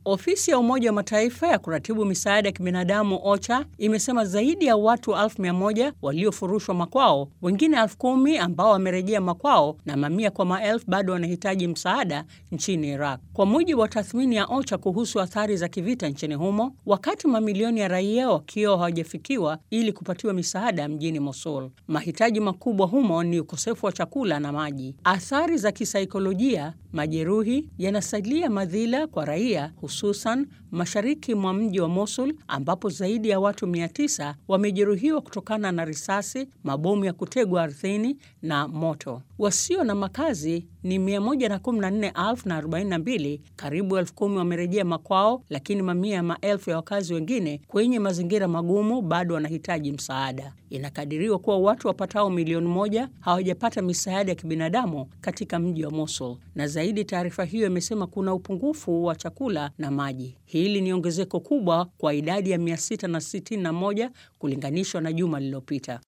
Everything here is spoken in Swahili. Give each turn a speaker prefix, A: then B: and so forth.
A: Ofisi ya Umoja wa Mataifa ya kuratibu misaada ya kibinadamu OCHA imesema zaidi ya watu elfu mia moja waliofurushwa makwao, wengine elfu kumi ambao wamerejea makwao na mamia kwa maelfu bado wanahitaji msaada nchini Iraq, kwa mujibu wa tathmini ya OCHA kuhusu athari za kivita nchini humo, wakati mamilioni ya raia wakiwa hawajafikiwa ili kupatiwa misaada mjini Mosul. Mahitaji makubwa humo ni ukosefu wa chakula na maji. Athari za kisaikolojia, majeruhi yanasalia madhila kwa raia hususan mashariki mwa mji wa Mosul ambapo zaidi ya watu 900 wamejeruhiwa kutokana na risasi, mabomu ya kutegwa ardhini na moto. Wasio na makazi ni 114,042, karibu elfu kumi wamerejea makwao, lakini mamia ya maelfu ya wakazi wengine kwenye mazingira magumu bado wanahitaji msaada. Inakadiriwa kuwa watu wapatao milioni moja hawajapata misaada ya kibinadamu katika mji wa Mosul, na zaidi, taarifa hiyo imesema kuna upungufu wa chakula na maji. Hili ni ongezeko kubwa kwa idadi ya 661 kulinganishwa na juma lililopita.